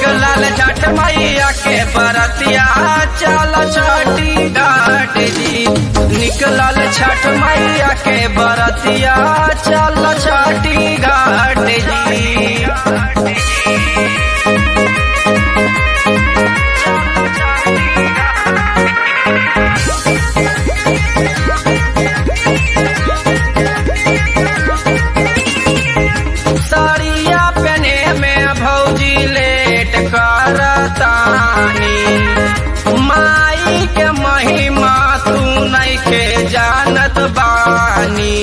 निकलल छठ मैया के बरतिया चल छठी घाट जी निकलल छठ मैया के बरतिया चल छठी घाट जी साड़िया पहने में भौजी लेट करतानी माई के महिमा तू नहीं के जानत बानी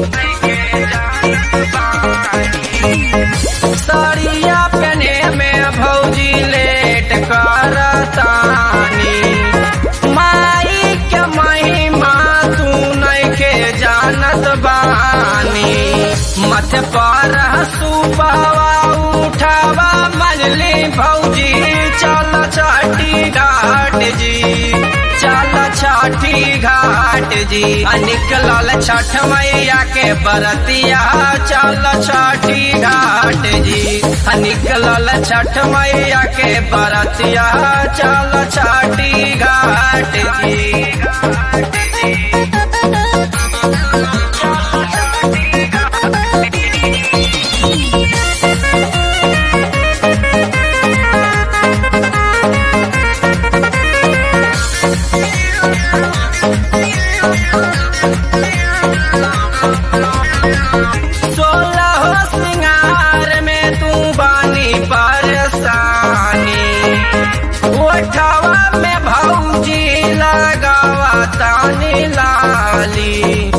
साड़िया पहने में भौजी लेट करतानी माई के महिमा तू नहीं के जानत बानी मथ पर सुबावा उठावा मंजली भौजी चल छठी घाट जी चल छठी घाट जी आ निकलल छठ मैया के बरतिया चल छठी घाट जी आ निकलल छठ मैया के बरतिया चल छठी घाट जी सोलह सिंगार में तू बानी परेशानी ओठवा में भौजी लगावा तानी लाली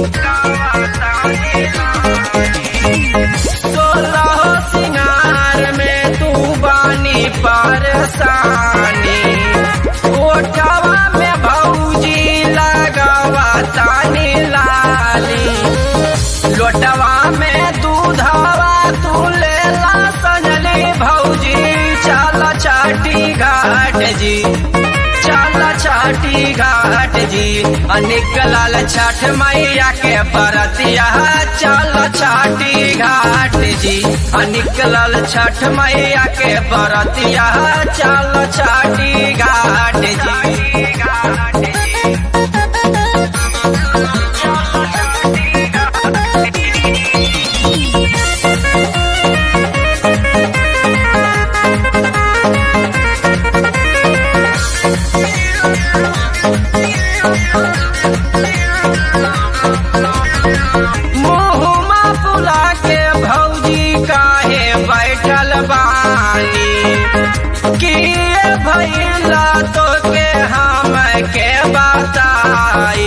सोलह सिंगार में तू बानी परेशानी ओठवा में भौजी लगावा तानी लाली लोटवा में दूधवा तू लेला सजली भौजी चल छठी घाट जी चल छठी घाट जी आ निकलल छठ मैया के बरतिया चल छठी घाट जी आ निकलल छठ मैया के बरतिया चल छठी घाट जी मुहुमा पुला के भौजी काहे बैठल बानी किए भैला तो के हम के बताई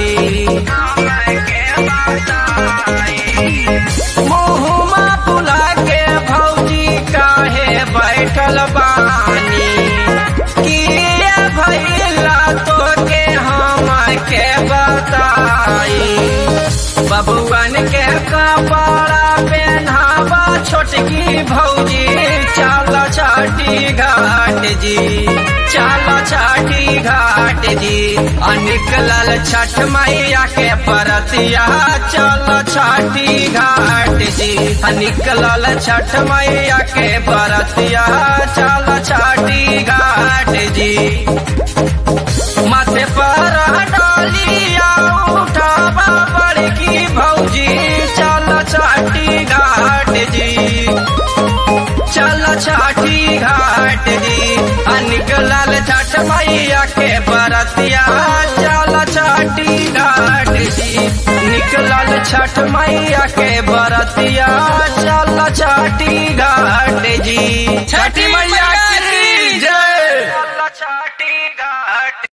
मुहुमा पुला के भौजी काहे बैठल बानी किए भैला तो के हम के बताई बबुआन के कपड़ा पहनावा छोटकी भौजी चल छठी घाट जी चल छठी घाट जी आ निकलल छठ मैया के परतिया चल छठी घाट जी आ निकलल छठ मैया के परतिया चल छठी घाट जी माथे पर डालिया उठावा बड़की भौजी चल छठी घाट जी चल छठी घाट जी आ निकलल छठ मैया के बरतिया चल छठी घाट जी निकलल छठ मैया के बरतिया चल छठी घाट जी छठी मैया की जय चल छठी घाट